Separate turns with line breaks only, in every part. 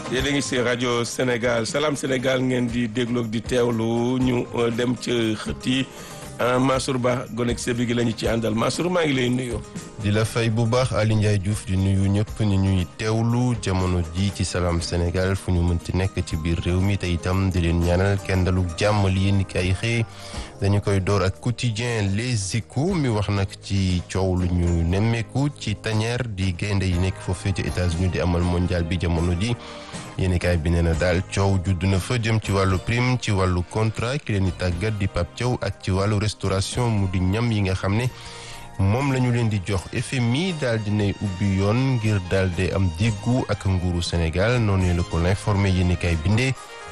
yéen a ngi si rajo Sénégal Salam Sénégal ngeen di dégloog di teewlu ñu dem ca xët yi Mansour Ba gonek sebi gi la ñu ci àndal Mansour maa ngi lay nuyu.
di la fay bu baax Ali Ndiaye Diouf di nuyu ñëpp ñu ñuy teewlu jamono ji ci Salam Sénégal fu ñu mënti nekk ci biir réew mi te itam di leen ñaanal kenn dalu jàmm li yéen kay xëy dañu koy door ak quotidien Les Échos mi wax nag ci coow lu ñu nemmeeku ci tanière di gaynde yi nekk foofee ci États-Unis di amal mondial bi jamono ji yéenekaay bi nee na daal coow judd na fa jëm ci wàllu prime ci wàllu contrat ki leen di tàggat di Pape Thiaw ak ci wàllu restauration mu di ñam yi nga xam ne moom la ñu leen di jox FMI daal dinay ubbi yoon ngir daal di am diggu ak nguuru Sénégal noonu la ko informé yéenekaay bindee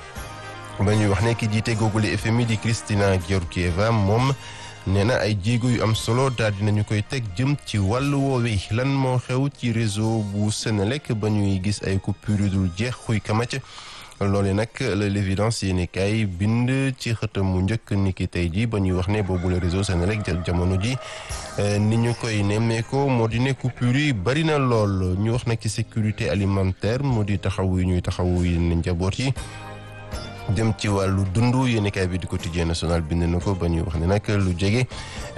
ba ñuy wax ne ki jiite googule FMI di Kristalina Georgieva moom nee na ay jéego yu am solo daal dinañu koy teg jëm ci wàllu woowi lan moo xew ci réseau bu Senelec ba ñuy gis ay coupure yu dul jeex xuy kamac loole nag la l'évidence yéeni kaay bind ci xëtam mu njëkk niki tey ji ba ñuy wax ne boobu le réseau Senelec jamono ji ni ñu koy nemmeeko moo di ne coupure yi bari na lool ñu wax nag ci sécurité alimentaire moo di taxawu yi ñuy taxawu yi njaboot yi dem ci wàllu dund yéenekaay bi di quotidien national bind na ko ba ñuy wax ne nag lu jege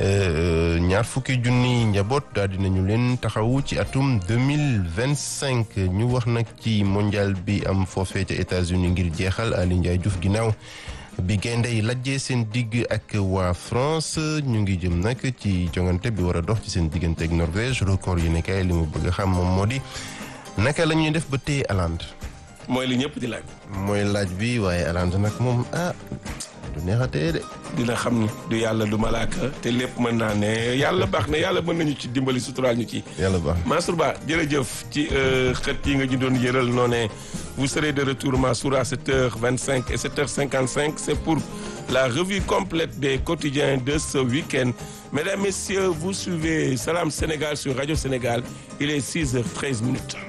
ñaar fukki junni njaboot daal dinañu leen taxawu ci atum deux mille vingt cinq ñu wax nag ci mondial bi am foofee ca États-Unis ngir jeexal Ali Ndiaye Diouf ginnaaw bi gaynde yi lajjee seen digg ak waa France ñu ngi jëm nag ci jongante bi war a dox ci seen diggante ak Norvège record yéenekaay li mu bëgg a xam moom moo di naka la ñuy def ba téye Hollande
mooy li ñëpp di laaj.
mooy laaj bi waaye Hollande nag moom ah du neexatee de.
dina xam ni du yàlla du malaaka te lépp mën naa ne yàlla baax na yàlla mën nañu ci dimbali suturaal ñu ci.
yàlla baax na
Mansour Ba jërëjëf ci xët yi nga ñu doon yëral noo ne vous serez de retour Mansour à 7h25 et 7h55 c'est pour la revue complète des quotidiens de ce week-end. Mesdames, Messieurs, vous suivez Salam Sénégal sur Radio Sénégal. Il est 6h13 minutes.